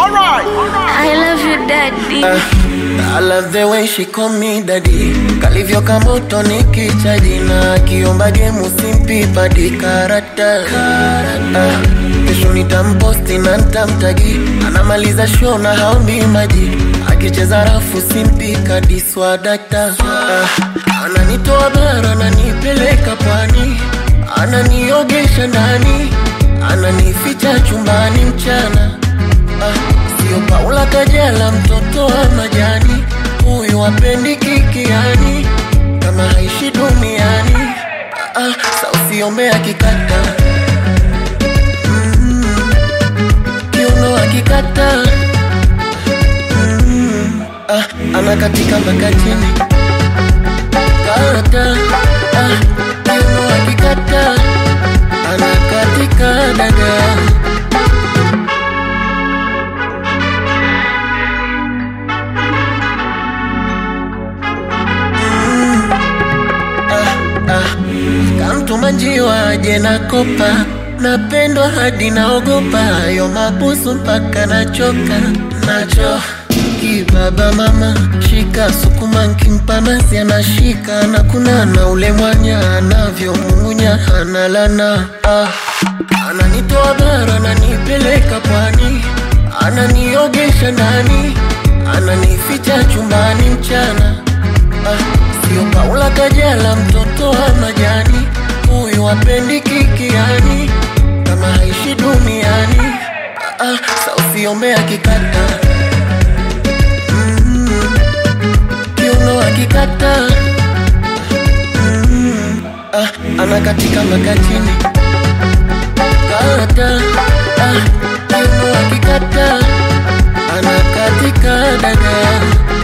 Alright. I love you daddy. I love the way she call me daddy kalivyo kamoto nikichaji na akiomba gemu simpi padi karata Ah, kesho nitamposti na ntamtagi anamaliza show na haombi maji akicheza rafu simpi kadiswadata ah, ananitoa bara ananipeleka pwani ananiogesha ndani ananificha chumbani mchana ah, sio Paula Kajala mtoto wa majani huyu apendi kikiani kama haishi duniani ah, ah, sa usiombe akikata mm, kiuno akikata mm, ah, anakatika mpaka chini kata ah, kiuno akikata anakatika dada kamtuma njiwa aje na kopa napendwa hadi naogopa hayo mabusu mpaka nachoka nacho kibaba mama shika sukuma nkimpa nasi anashika na kuna na ule mwanya anavyomung'unya analana ah. ananitoa bara ananipeleka pwani ananiogesha ndani ananificha chumbani mchana ah, sio Paula Kajala mtoto wa majani huyu apendi kikiani kama haishi duniani ah, ah, sa usiombe akikata mm, kiuno akikata mm, ah, anakatika mpaka chini kata ah, kiuno akikata anakatika dada